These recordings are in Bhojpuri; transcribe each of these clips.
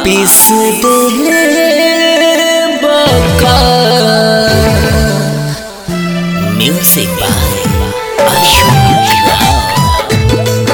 पिस दे बका म्यूजिक बाय अशोक राव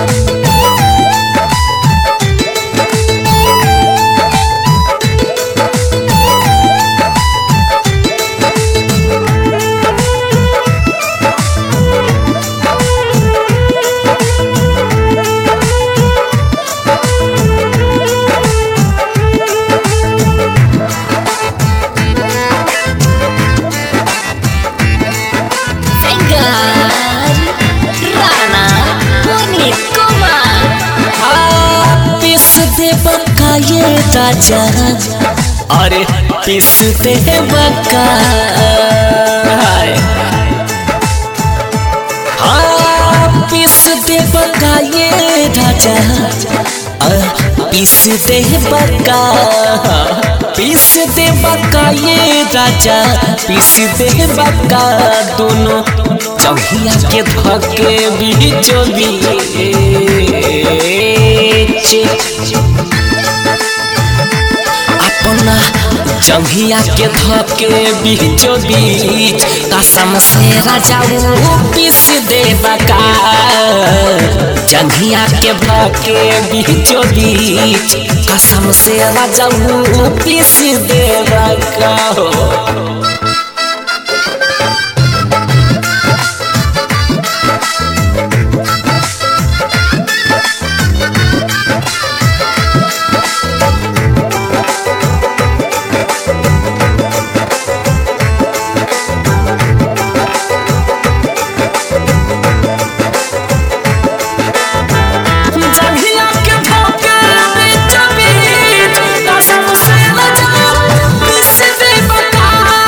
राणा पुनीत कुमार पिस दे बका ये राजा अरे पिस दे बका हाँ पिस दे बका ये राजा अ, पिस दे बका पिस दे बका ये राजा पिस दे बका दोनों चौहिया के धके बीचो बीच अपना जंघिया के धके बीचो बीच कसम से राजाऊ पीस दे बका जंघिया के धके बीचो बीच कसम से राजाऊ पीस दे बका हो जंघिया के धके बीचो बीच कसम से राजाऊ पीस दे बका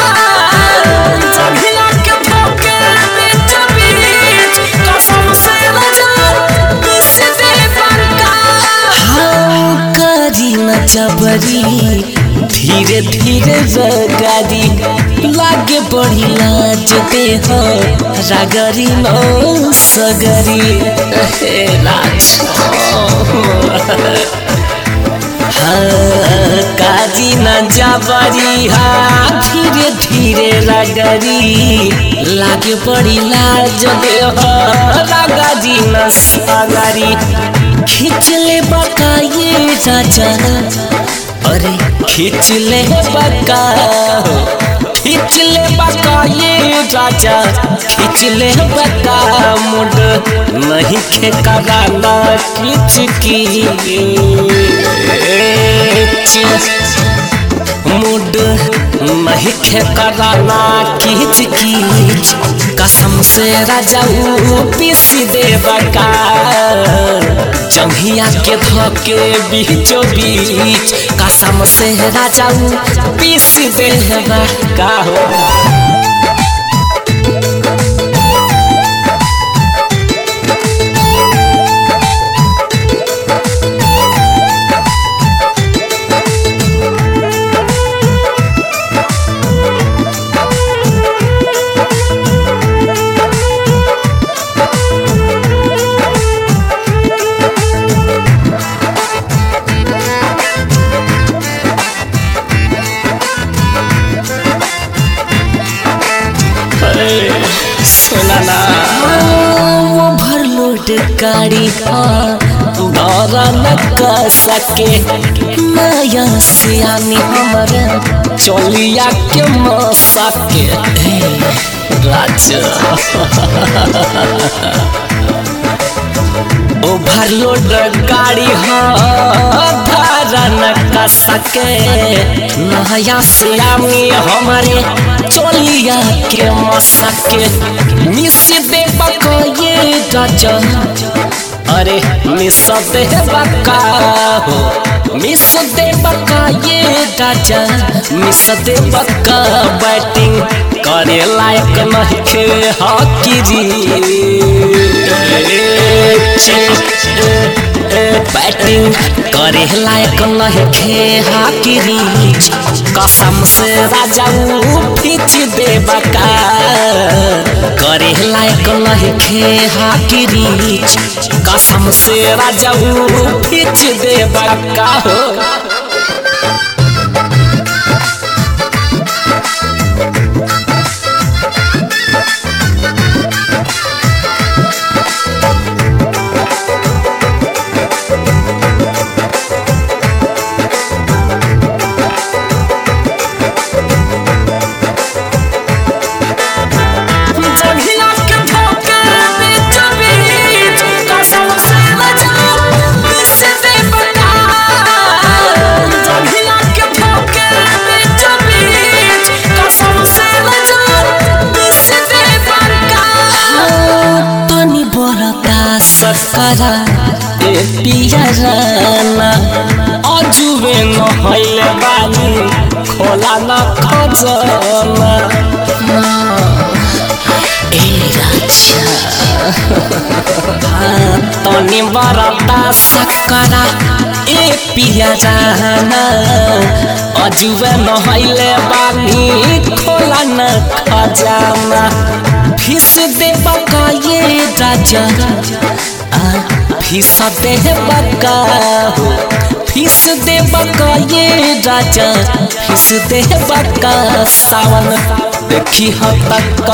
जंघिया के धके बीचो बीच कसम से राजाऊ पीस दे बका हाँ करी न जबरी धीरे धीरे जगारी लागे बड़ी लाज दे हो रागरी नो सगरी हे लाज हाँ काजी न जबरी हाँ धीरे धीरे रागरी लागे बड़ी लाज दे हो रागरी न सगरी खींच ले बका ये राजा अरे खींच ले बका खींच ले बका ये राजा खींच ले बका मुड नहीं खे कराना खींच की मुड नहीं खे कराना खींच खींच कसम से राजाऊ पीस दे बका जंघिया के धके बीचो बीच कसम से राजाऊ पीस दे बका हो सुनाना ओवरलोड गाड़ी डरा न कर सके नया सियानी हमारे चलिया के मसा के राजा ओवरलोड गाड़ी धारा न कर सके नया सियामी हमारे चलिया के मसके मिस दे बका ये राजा अरे मिस दे बका हो मिस दे बका ये राजा मिस दे बका बैटिंग करे लायक नहीं खे हॉकी बैटिंग करे लायक नहीं खे हाकी रीच कसम से राजाऊ खींच दे बका करे लायक नहीं खे हाकी रीच कसम से राजाऊ खींच दे बका हो करा ए पियराना अजुबे नहैले बानी खोला न खजना ए राजा तनी बरता सकरा ए पियराना अजुबे नहैले बानी खोला न खजाना फिस दे बका ये राजा आ, फिस दे बका हो फिस दे बका ये राजा फिस दे बका सावन देखी ह तक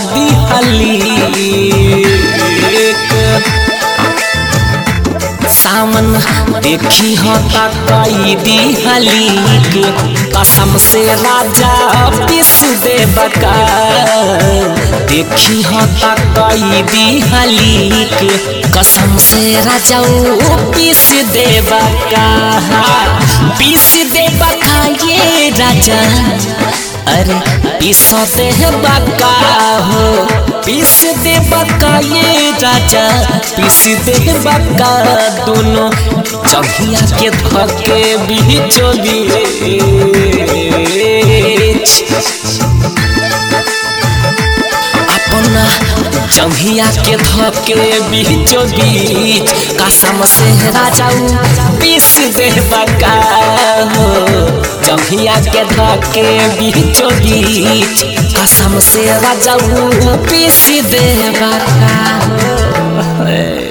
दिहली सावन देखी हो तकई दिहली के कसम से राजा पिस दे बका देखी हो तकई दिहली के कसम से राजा ओ पिस दे बका पिस दे बका ये राजा अरे पिस दे बका हो पिस दे बका ये राजा पिस दे बका दोनों चढ़िया के धके बीचो बीच अपना जंघिया के धके बीचो बीच कसम से राजाऊ पीस दे बका हो जंघिया के धके बीचो बीच कसम से राजाऊ पीस दे बका हो